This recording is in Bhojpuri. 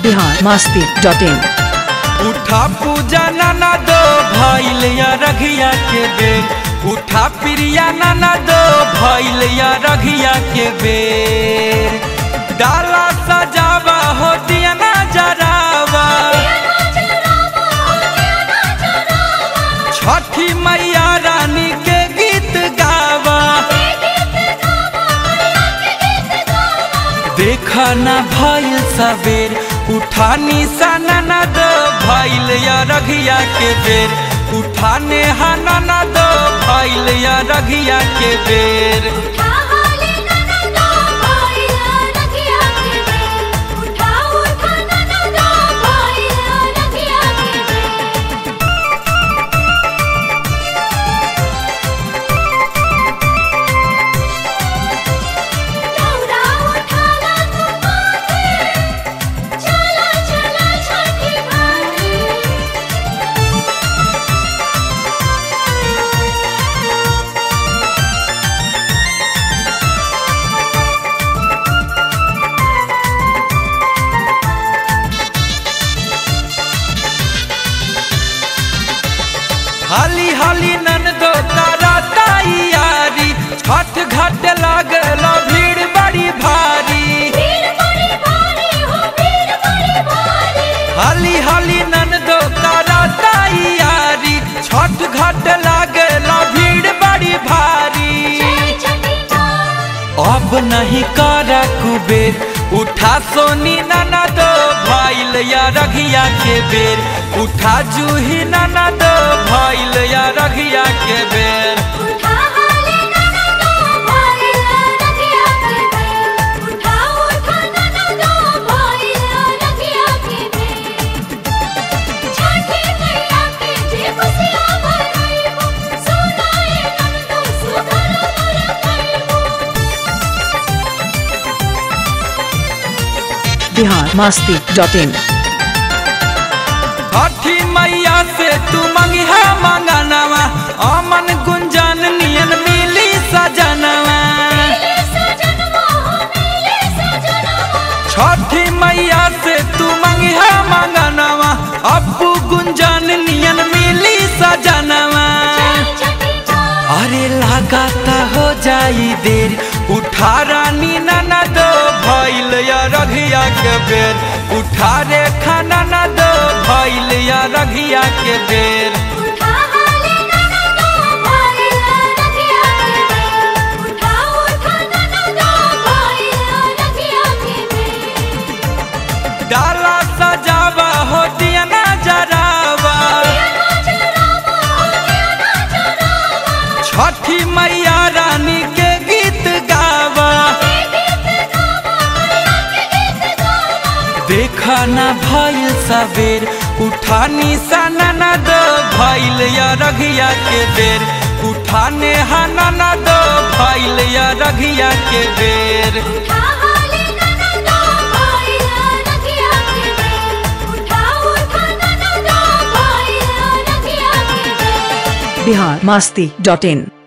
बिहार मस्ती डॉट इन उठा पूजा नाना दो भैल या रघिया के बेर उठा प्रिया नाना दो भैल या रघिया के बेर डाला सजावा हो दिया ना जरावा छठी मैया रानी के गीत गावा देखा ना भइल सबेर उठानी साना ना दो भइल या रघिया के बेर उठाने हाना ना दो भइल या रघिया के बेर हाली हाली नन दो तारा तैयारी छठ घाट लागल भीड़ बड़ी भारी हाली हाली नन दो तारा तैयारी छठ घाट लागल भीड़ बड़ी भारी अब नहीं कर कुबेर उठा सोनी नाना दो भैल या रघिया के बेर उठा जूही नाना दो भैल या रघिया के बेर बिहार मस्ती डॉट इन हठी मैया से तू मंगिहा मंगनवा अमन गुंजन नियन मिली सजनवा छठी मैया से तू मंगिहा मंगनवा अप्पू गुंजन नियन मिली सजनवा अरे लगाता हो जाई देर उठा रानी नाना दो भैल या रघिया के बेर उठा रे खाना ना दो भैल या रघिया के बेर डाला सजावा हो दिया ना जरावा छठी मैया रानी के गीत गावा देखा ना भइल सबेर उठानी साना ना दो भइल या रघिया के बेर उठाने हाना ना दो भइल या रघिया के बेर बिहार मस्ती डॉट इन